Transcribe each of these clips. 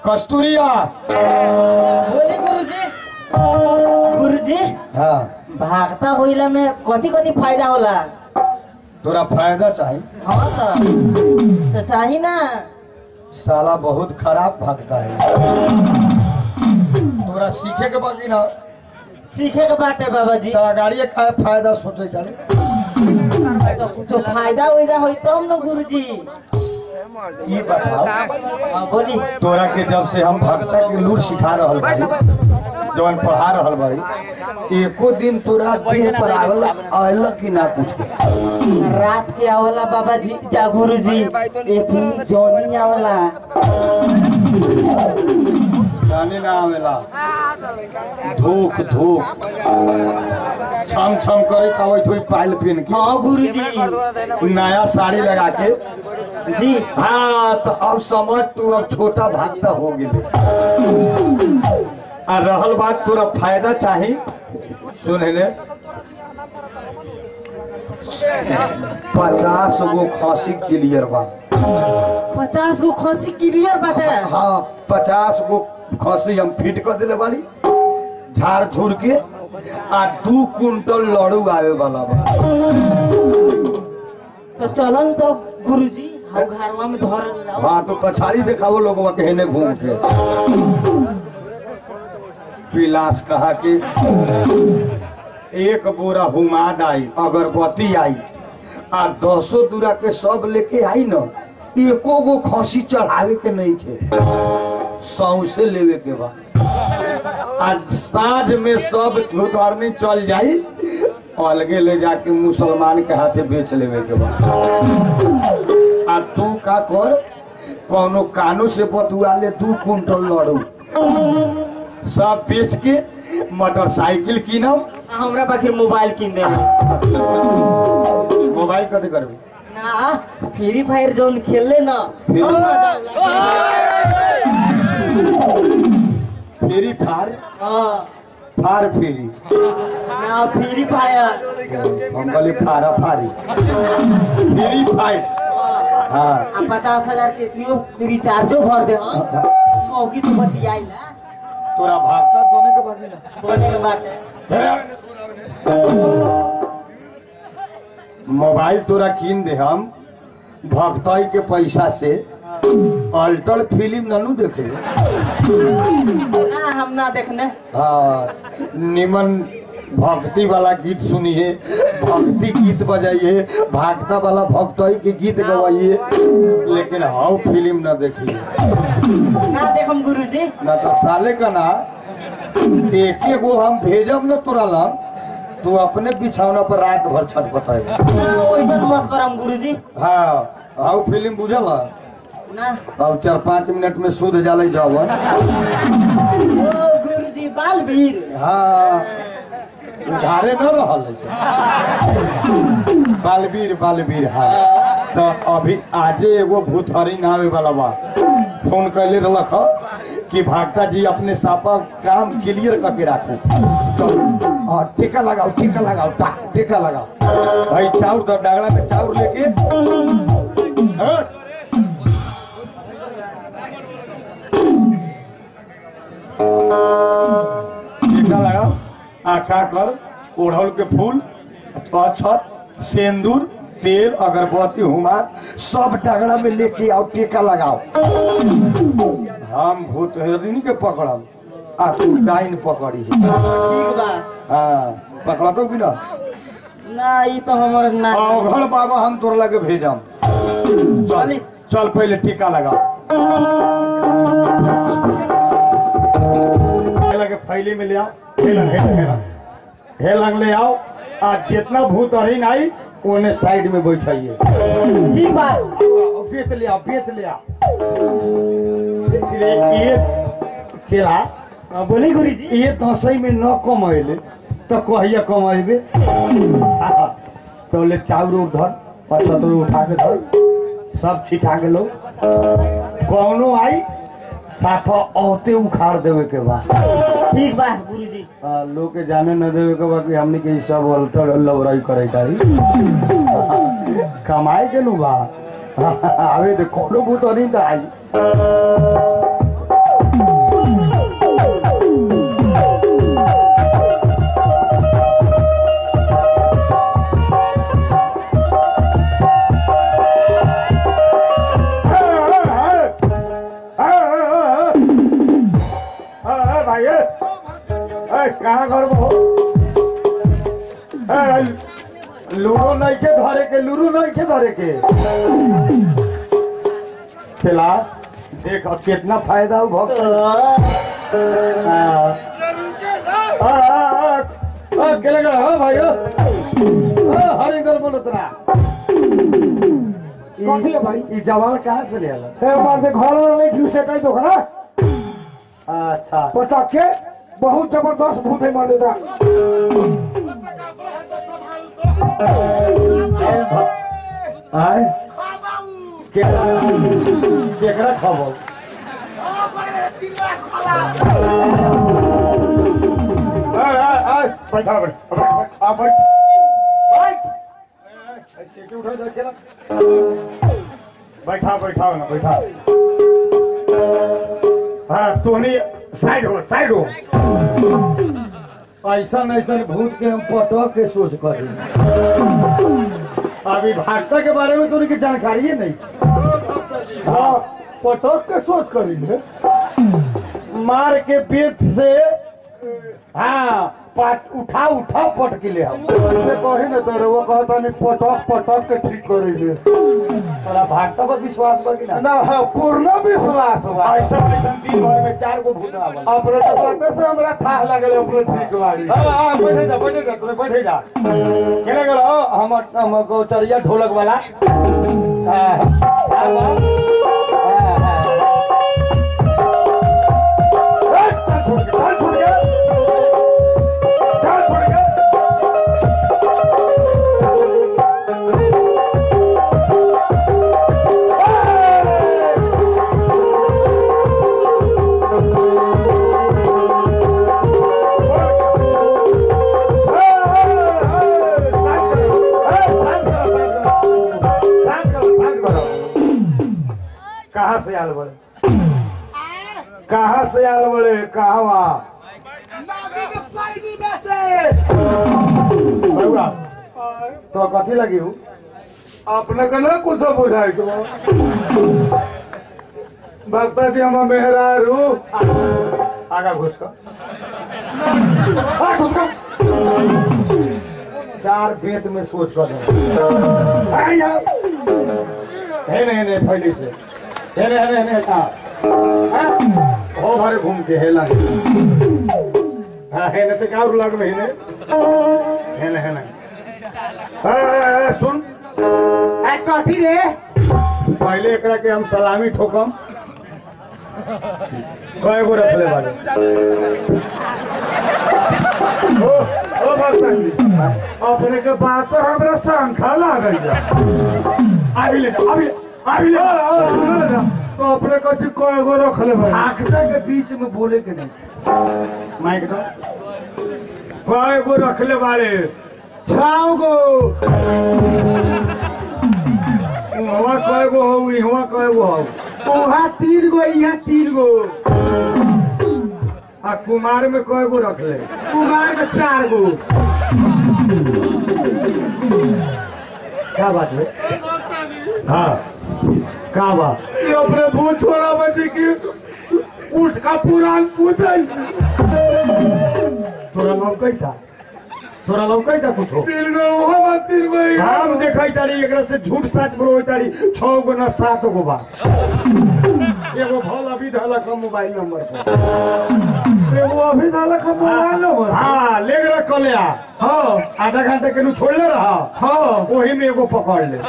कस्तूरिया बोली गुरुजी गुरुजी हाँ भागता होइला में कथी कथी फायदा होला तोरा फायदा चाही हाँ तो तो चाही ना साला बहुत खराब भागता है तोरा सीखे के बाकी ना सीखे के बाटे बाबा जी तोरा गाड़िए का फायदा सोचे तारे तो कुछो फायदा उयदा होई तब न गुरुजी ये बताओ हाँ बोली तोरा के जब से हम भक्ता के लूट सिखा रहल भाई जवन पढ़ा रहल भाई एको दिन तोरा देह पर आवल आयल कि ना कुछ रात के आवला बाबा जी जा गुरुजी एक दिन जॉनी आवला जाने ना आवेला धूक धूक छम छम करे कवै थोई पायल पहन के हाँ गुरुजी नया साड़ी लगा के जी हाँ तो अब समझ तू अब छोटा भागता हो गेले आ रहल बात तोरा फायदा चाही सुन ले पचास गो खांसी क्लियर बा पचास गो खसी क्लियर बाटे हाँ पचास गो खसी हम फिट कर दिले बाड़ी झाड़ झूर के आ दू कुंटल लड़ू आवे वाला बा तो चलन तो गुरुजी हम घरवा में धर जाओ हाँ तो पछाड़ी देखावो लोगवा के हेने घूम के पिलास कहा कि एक बोरा हुमाद आई अगरबत्ती आई आ दसो दूरा के सब लेके आई न एको गो खसी चढ़ावे के नहीं थे सौसे लेवे के बा आ साँझ में सब धुतरनी चल जाई अलगे ले जाके मुसलमान के हाथे बेच लेवे के बा आ तू का कर कोनो कानो से बतुआ ले दू कुंटल लड़ू सब बेच के मोटरसाइकिल कीनम हमरा पाखिर मोबाइल किन दे मोबाइल कथी करबी ना फ्री फायर जोन खेलले ना फ्री- हम मजा आवेला फ्री फार हाँ फार फ्री ना फ्री फायर हम बोली फारा फारी फ्री फायर हाँ आ पचास हजार के थियो रिचार्जो भर दे हाँ सौगी से बतियाई ना तोरा भागता दोने के बाकी ना बोले के बात मोबाइल तोरा कीन दे हम भक्तई के पैसा से अल्टर फिल्म ननू देखे ना हम ना देखने हाँ निमन भक्ति वाला गीत सुनिए भक्ति गीत बजाइए भागता वाला भक्तई के गीत गवाइए लेकिन हाउ फिल्म न देखिए ना देखम गुरुजी ना तो साले का ना एके गो हम भेजब न तोरा लम तू अपने बिछौना पर रात भर छटपटाए ना वैसन मत करम गुरुजी हाँ हाउ फिल्म बुझल ना अब चार पाँच मिनट में शुद्ध जाले जावन ओ गुरुजी बालवीर हाँ उधारे न रहल है सब। बालवीर बालवीर हाँ तो अभी आजे एगो भूतहरी नावे वाला बा फोन कैले रहलक ह कि भागता जी अपने सापा काम क्लियर करके राखू तो हाँ टीका लगाओ टीका लगाओ टा टीका लगाओ भाई चाउर तो डागला में चाउर लेके हाँ? टीका लगाओ आका कर ओढ़ल के फूल अक्षत सेंदूर तेल अगरबत्ती हुमार सब डगड़ा में लेके आओ टीका लगाओ हम भूत हरिणी के पकड़म आ तू डाइन पकड़ी ठीक बा हाँ पकड़ा तो कि ना ना ई तो हमर ना अघड़ बाबा हम तोर लगे भेजम चल चल पहले टीका लगाओ हे लगे फैली में ले आओ हे लंग हे लंग, हे लंग हे लंग ले आओ आ जितना भूत हरिन आई ओने साइड में बैठाइए ठीक बा बेत ले आओ बेत ले आओ ये ये चला हाँ, बोली गुरुजी ये दसई में न कमैले तो कहिया कमेबे तो ले चाउर उर धर पचहत्तर उठा के धर सब छिटा के लो कौनो आई साफा औते उखाड़ देवे के बा ठीक बा गुरुजी आ, लोग के जाने न देवे के बा कि हमने के ई सब अल्टर लवराई करे तारी कमाए के नु बा आवे दे कोनो भूत नहीं आई ए, लूडो नहीं के धरे के लूडो नहीं के धरे के चला देख अब कितना फायदा हो भक्त हाँ। आ, आ, आ, आ, केले गए हो भाई हो आ, हर इधर बोलो तरा कथी है भाई? ई जवाल कहाँ से ले आला हे मार से घर में नहीं घुसे कहीं तो खरा अच्छा पटक के बहुत जबरदस्त भूत है मार देता आय केकरा केकरा खबर आय आय आय बैठा बैठ बैठ आ बैठ बैठ सीटी उठा दे केला बैठा बैठा ना बैठा हाँ तोहनी साइड हो साइड हो ऐसा ऐसा भूत के हम पटक के सोच कर अभी भागता के बारे में तो उनकी जानकारी नहीं हाँ पटक के सोच करी ले मार के पेट से हाँ पाट उठा उठा पट के ले हम ऐसे कही ना तो वो कहता नहीं पटक पटक के ठीक करी ले तोरा भागता पर विश्वास बा कि ना ना हाँ, पूर्ण विश्वास बा ऐसा ऐसा दिन भर में चार गो भूत आवल अपने तो बाते से हमरा था लगल अपने ठीक बाड़ी हाँ हाँ बैठे जा बैठे जा तोरे बैठे जा केने गेलो हम हम गोचरिया ढोलक वाला हाँ, हाँ, हाँ, हाँ। ए, चल छोड़ के चल छोड़ के चल छोड़ के कहाँ से आल बड़े कहाँ से आल बड़े कहवा बउआ, तो कथी लगी हूँ अपने का ना कुछ बुझाई तो भक्ता जी हम मेहरारू आगा घुस कर आ, घुस कर चार बेत में सोच कर दे। आ, यहाँ। है नहीं नहीं पहले से है नहीं है नहीं हाँ हाँ? हो भरे घूम के हेला हाँ है नहीं तो क्या और लग में है नहीं है नहीं है नहीं हाँ, हाँ, हाँ, सुन कथी रे पहले एकरा के हम सलामी ठोकम कय गो रखले बारे ओ ओ भक्ता जी अपने के बात पर हमरा शंखा लागल जा अभी ले जा, अभी ले, अभी ले आ, आ, सुनो ना, तो अपने कछ कय गो रखले भाई आखता के बीच में बोले के नहीं माइक दो कय गो रखले बारे छाओ गो हुआ कय गो हो हुआ कय गो हो वहाँ तीन गो यहाँ तीन गो आ कुमार में कय गो रखले कुमार के चार गो क्या बात है हाँ का बात ये अपने भूत छोड़ा बची की उठ का पुराण पूछे तोरा लौकै था तोरा लौकै था कुछो तीन गो वहाँ तीन गो यहाँ हम देखै तारी एकरा से झूठ साच बोलै तारी छह गो ना सात गो बा एगो भल अभी धलक मोबाइल नंबर पर एगो अभी डाला का मोबाइल नंबर हाँ ले गए कलिया हाँ आधा घंटा के छोड़ले रहा हाँ वही में एगो पकड़ ले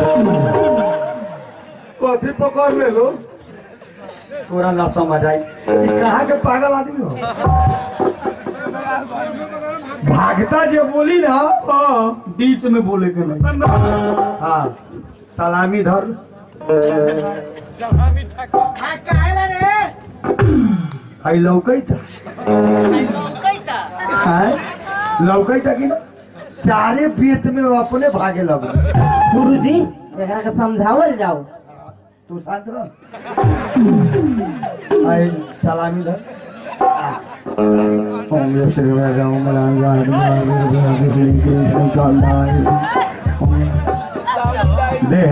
कथी पकड़ ले लो तोरा ना समझ आई ई कहाँ के पागल आदमी हो भागता जे बोली ना हाँ बीच में बोले के नहीं हाँ सलामी धर आई लौकै था हैं? लौकै था कि ना चारे पेट में वो अपने भागे लगो गुरुजी एकरा के समझावल जाओ तू शांत रह आई सलामी धर ओम जय श्री राम मलांग दे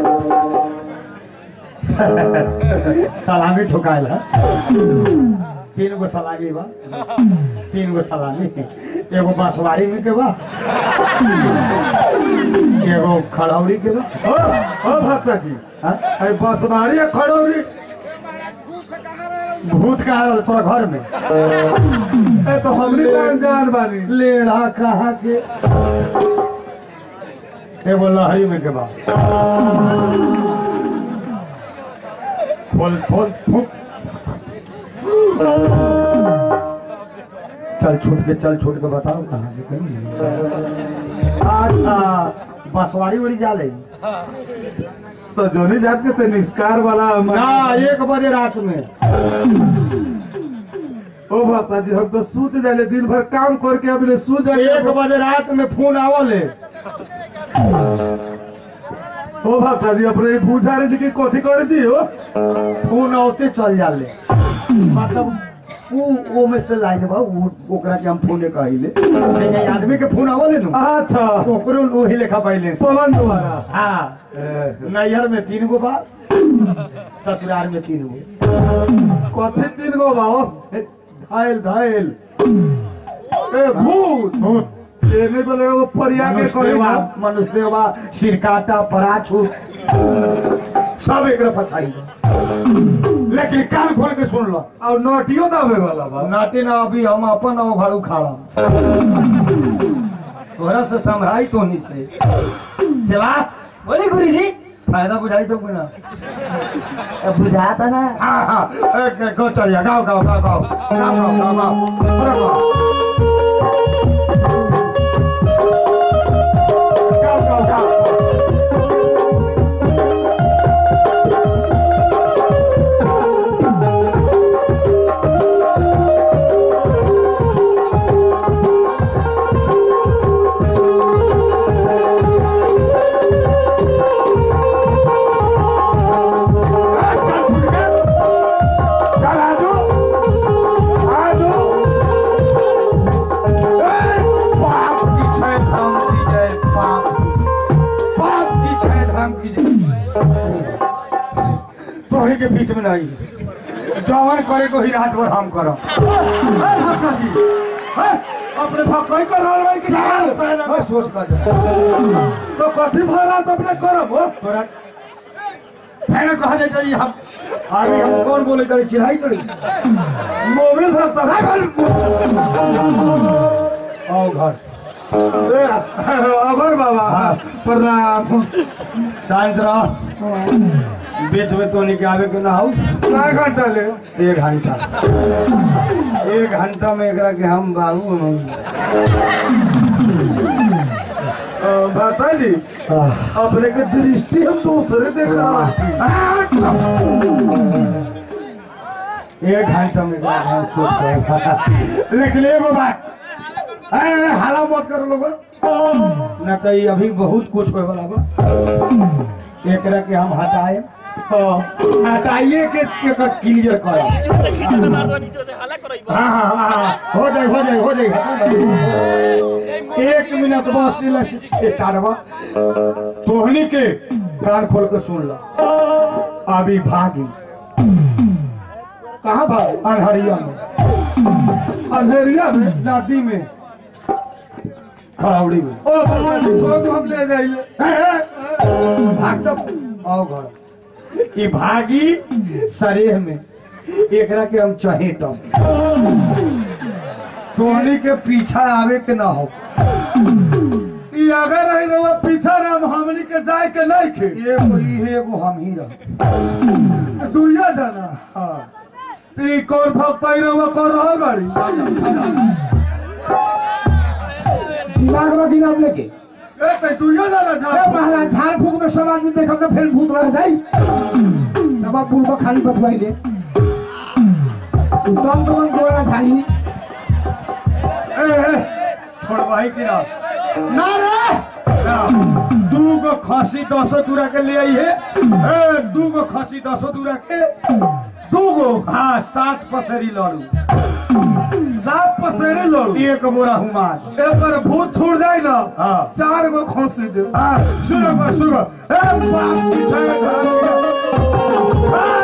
सलामी ठुकायल तीन गो सलामी बा तीन गो सलामी एगो बांसवारी में के बा एगो खड़ौड़ी के बा ओ ओ भक्ता जी हाँ? अरे बसवाड़ी या खड़ौड़ी भूत का आयल तोरा घर में ए तो हमनी तो अनजान बानी लेढ़ा कहा के एगो लहरी में के बा खोल खोल फूक चल छूट के चल छूट के बताओ कहाँ से कहीं अच्छा बसवारी वाली जा ले तो जोनी जात के ते निस्कार वाला ना एक बजे रात में ओ भक्ता जी हम तो सूत जाले दिन भर काम करके अभी सूत जाले एक बजे रात में फोन आवल है ओ भक्ता जी अपने पूछा रहे जी कि कथी करे जी हो फोन औते चल जाले मतलब ऊ ओ में से लाइन बा ऊ ओकरा के हम फोने कहिले लेकिन आदमी के फोन आवल है नु अच्छा ओकरो ओही लेखा बैलेंस पवन द्वारा हाँ ए, नैहर में तीन गो बा ससुराल में तीन गो कथी तीन गो बाओ घायल घायल ए भूत भूत ये नहीं बोले वो परिया के मनुष्य करे देवा ना मनुष्य देवा सिरकाटा पराछू सब एक पछाड़ी बा। लेकिन कान खोल के सुन लो और नोटियो दावे वाला बा नाटे ना अभी हम अपन और घर उखाड़ा तोरा से समझाई तो नहीं से चला बोले गुरु जी फायदा बुझाई तो ना बुझाता ना हाँ हाँ एक एक गो चलिए गाओ गाओ गाओ गाओ गाओ गाओ गाओ गाओ अरे गाओ गाओ गाओ गाओ चल आजू आजू ए, पाप की छय धर्म की जय पाप पाप की छय धर्म की जय तोहरे के बीच में नहीं जवन करे को ही रात भर हम करब ए, भक्ता जी ए, अपने भक्कई कर रहल भाई कि चार पहले में सोच कर दे तो कथी भरा तो अपने करब हो तोरा पहले कहा जाए कि हम अरे हम कौन बोले करी चिढ़ाई करी मोबिल भक्ता भाई आओ घर ए, अगर बाबा प्रणाम शांत रह बीच में तो नहीं आवे के ना हो का घंटा ले एक घंटा एक घंटा में एकरा के हम बाबू अ, भक्ता जी अपने के दृष्टि हम दूसरे देख रहा एक घंटा में एकरा के हम सोच कर लेकिन एगो बात ए, ए, हाला मत करो लोगन ना तो ये अभी बहुत कुछ होए वाला बा एकरा के हम हटाए हटाइए के एकर क्लियर कर हाँ हाँ हाँ हाँ, हो जाए हो जाए हो जाए हटा दे। एक मिनट बस इला स्टार्ट बा तोहनी के कान खोल के सुन ला अभी भागी कहाँ भाई अनहरिया में अंधेरिया में नदी में खड़ौड़ी में ओ भक्ता जी छोड़ दो हम ले जाइए ए, ए, भाग तो आओ घर ई भागी शरीर में एकरा के हम चहेटम तोहनी के पीछा आवे के ना हो ई अगर रही रहो पीछा राम हमनी के जाए के नहीं खे एगो ई एगो हम ही रह दुइया जाना हाँ ई कौन भक्ता ही रहो कर रहल बाड़ी दिमाग में गिरा अपने के ए ते दुइया जाना अरे जा महाराज झाड़ फूक में सब आदमी देखब ना फिर भूत रह जाई सब आप बुलबा खाली बतवाई दे दम दम देवरा झाड़ी ए, ए, छोड़वाही की ना ना रे दू गो खसी दसो दूरा के ले आई है ए, दू गो खसी दसो दूरा के दू गो हाँ सात पसरी लड़ू सात पसेरे लोग एक बोरा हुमाद एकर भूत छूट जाए ना हाँ चार गो खोसी दे हाँ सुनो कर सुनो ए बाप की छे धरम के।